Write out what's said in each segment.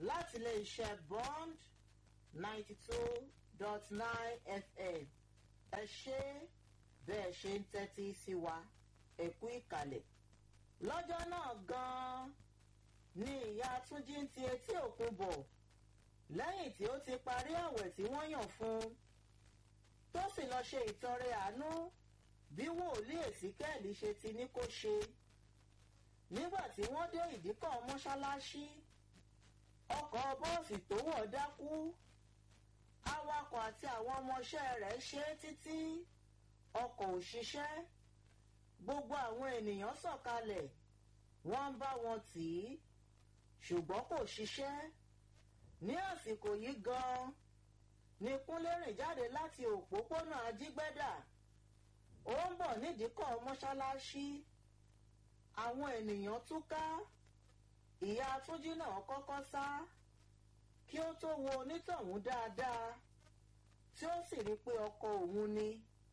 láti lè ṣe bond ninety two dot nine fm ẹ ṣe bẹ́ẹ̀ ṣe ń tẹ́tí sí wa ẹ kú ìkàlẹ̀ lọ́jọ́ náà gan-an ni ìyá túnjí ń ti etí òkun bọ̀ lẹ́yìn tí ó ti parí àwẹ̀ tí wọ́n yàn fún un tó sì lọ ṣe ìtọrẹ àánú bí wòlíì èsíkẹ́ẹ̀lì ṣe ti ní kó ṣe nígbà tí wọ́n dé ìdíkọ̀ mọ́ṣáláṣí ọkọ̀ bọ́ọ̀sì tó wọ̀ dákú awakọ̀ àti àwọn ọmọọṣẹ́ rẹ̀ ṣe é títí ọkọ̀ ò ṣiṣẹ́ gbogbo àwọn ènìyàn sọ̀kalẹ̀ wọ́n ń bá wọn tì í ṣùgbọ́n kò ṣiṣẹ́ ní àsìkò yìí gan-an ni kúnlé rìn jáde láti òpópónà ajígbẹ́dà ó ń bọ̀ nídìíkọ̀ mọ́ṣáláṣí àwọn ènìyàn túká ìyá túnjí náà kọ́kọ́ sá kí ó tó wo onítọ̀hún dáadáa tí ó sì rí i pé ọkọ òun ni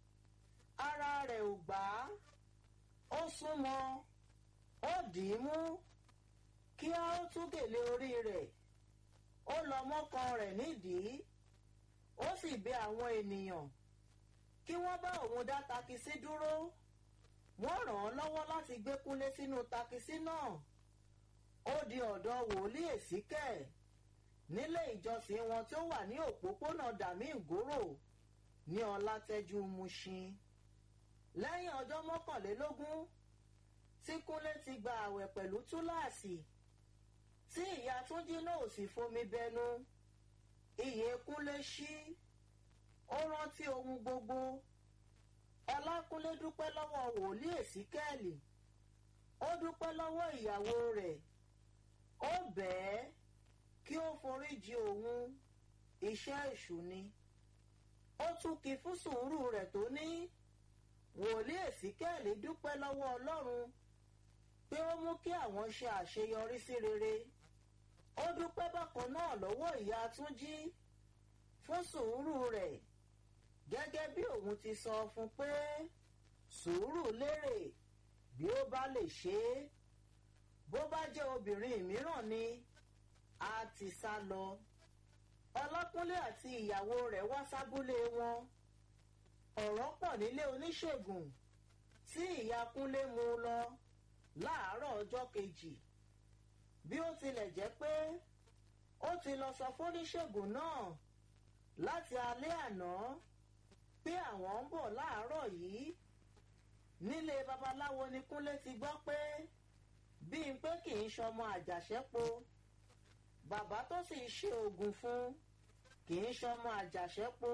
ara rẹ̀ ò gbà á ó súnmọ́ ó dì í mú kí á ó tú gèlè orí rẹ̀ ó lọ mọ́kàn rẹ̀ nídìí ó sì bẹ àwọn ènìyàn kí wọ́n bá òun dá takisí dúró wọ́n ràn án lọ́wọ́ láti gbé kúnlé sínú takisí náà ó di ọ̀dọ̀ wòlíì èsíkẹ̀ nílé ìjọsìn wọn tó wà ní òpópónà dàmí ìgòrò ní ọlátẹ́jú mushin lẹ́yìn ọjọ́ mọ́kànlélógún tí kúnlé ti gba àwẹ̀ pẹ̀lú túláàsì tí ìyá túnjí náà sì fomi bẹnu iyè kúnlé ṣí ó rántí ohun gbogbo ọlákúnlé dúpẹ́ lọ́wọ́ wòlíì èsíkẹ́ẹ̀lì ó dúpẹ́ lọ́wọ́ ìyàwó rẹ̀ ó bẹ̀ẹ́ kí ó foríjì òun iṣẹ́ èṣù ni ó tún kí fún sùúrù rẹ̀ tó ní wòlíì èsíkẹ́ẹ̀lì dúpẹ́ lọ́wọ́ ọlọ́run pé ó mú kí àwọn ṣe àṣeyọrí sí rere ó dúpẹ́ bákan náà lọ́wọ́ ìyá túnjí fún sùúrù rẹ̀ gẹ́gẹ́ bí òun ti sọ fún pé sùúrù lérè bí ó bá lè ṣe é bó bá jẹ́ obìnrin mìíràn ni a ti sá lọ ọlọ́kúnlé àti ìyàwó rẹ̀ wá sábúlé wọn ọ̀rọ̀ pọ̀ nílé oníṣègùn tí ìyá kúnlé mú lọ láàárọ̀ ọjọ́ kejì bí ó tilẹ̀ jẹ́ pé ó ti lọ sọ fóníṣègùn náà láti alẹ́ àná pé àwọn ń bọ̀ láàárọ̀ yìí nílé babaláwo ni kúnlé ti gbọ́ pé bíi pé kì í ṣọmọ àjàṣẹ́po bàbá tó sì ṣe oògùn fún kì í ṣọmọ àjàṣẹ́po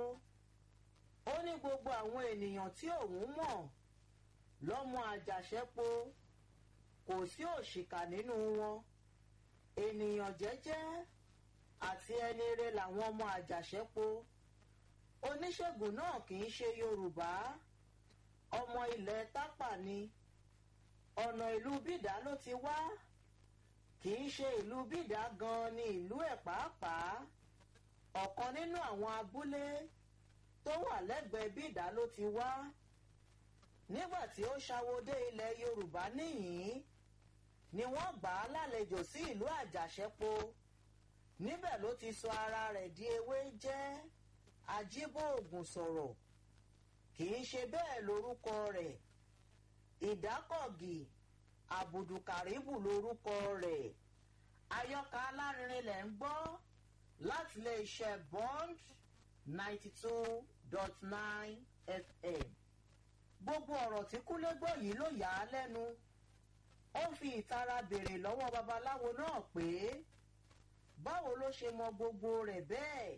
ó ní gbogbo àwọn ènìyàn tí òun mọ̀ lọ́mọ àjàṣẹ́po kò sí òṣìkà nínú wọn ènìyàn jẹ́jẹ́ àti ẹni rẹ làwọn ọmọ àjàṣẹ́po oníṣègùn náà kì í ṣe yorùbá ọmọ ilẹ̀ tápà ni ọ̀nà ìlú bídà ló ti wá kì í ṣe ìlú bídà gan ni ìlú ẹ̀ pàápàá ọ̀kan nínú àwọn abúlé tó wà lẹ́gbẹ̀ẹ́ bídà ló ti wá nígbà tí ó ṣàwọdé ilẹ̀ yorùbá níyìn ni wọ́n gbà á lálejò sí ìlú àjàṣẹ́po níbẹ̀ ló ti sọ ara rẹ̀ di ewé jẹ́ ajíbóògùn sọ̀rọ̀ kì í ṣe bẹ́ẹ̀ lórúkọ rẹ̀ ìdákọ̀gì àbùdùkàríbù lórúkọ rẹ̀ ayọ́ka alárinrin lẹ̀ ń gbọ́ láti lè ṣe bond ninety two dot nine fm gbogbo ọ̀rọ̀ tí kúnlé gbọ́ yìí ló yà á lẹ́nu ó fi ìtara béèrè lọ́wọ́ babaláwo náà pé báwo ló ṣe mọ gbogbo rẹ̀ bẹ́ẹ̀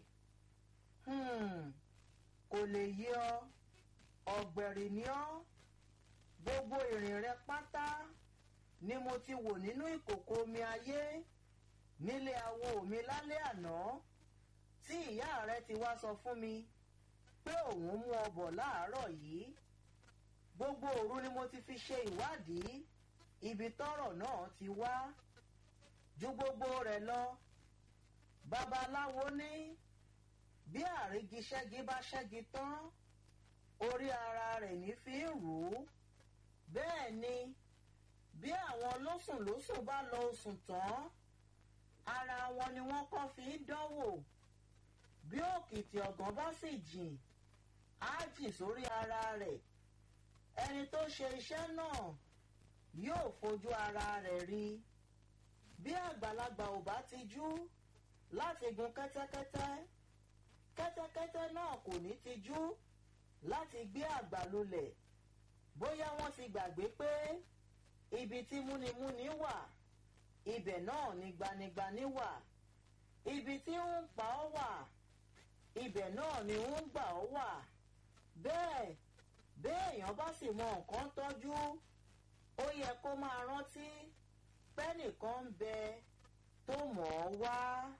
kò lè yé ọ ọ̀gbẹ̀rì ni ọ́ gbogbo ìrìn rẹ pátá ni mo ti wò nínú ìkòkò omi ayé nílé awo mi lálẹ́ àná tí ìyá rẹ ti wá sọ fún mi pé òun mú ọ bọ̀ láàárọ̀ yìí gbogbo òru ni mo ti fi ṣe ìwádìí ibi tọ́rọ̀ náà ti wá ju gbogbo rẹ̀ lọ babaláwo ní bí àrígiṣẹ́gi bá ṣẹ́gi tán orí ara rẹ̀ ní fi ń rù ú bẹ́ẹ̀ ni bí àwọn lósùnlósùn bá lọ oṣùn tán ara wọn ni wọ́n kọ́ fi ń dánwò bí òkìtì ọ̀gán bá sì jìn á jìn sórí ara rẹ̀ ẹni tó ṣe iṣẹ́ náà yóò fojú ara rẹ̀ rí bí àgbàlagbà ò bá tijú láti gun kẹ́tẹ́kẹ́tẹ́ kẹ́tẹ́kẹ́tẹ́ náà kò ní tijú láti gbé àgbà lulẹ̀ bóyá wọ́n ti gbàgbé pé ibi tí múnimúni wà ibẹ̀ náà ni gbanigbani wà ibi tí ń pa ọ́ wà ibẹ̀ náà ni ń gbà ọ́ wà bẹ́ẹ̀ béèyàn bá sì mọ nǹkan tọ́jú ó yẹ kó máa rántí pẹ́nìkan ń bẹ tó mọ̀ ọ́ wá.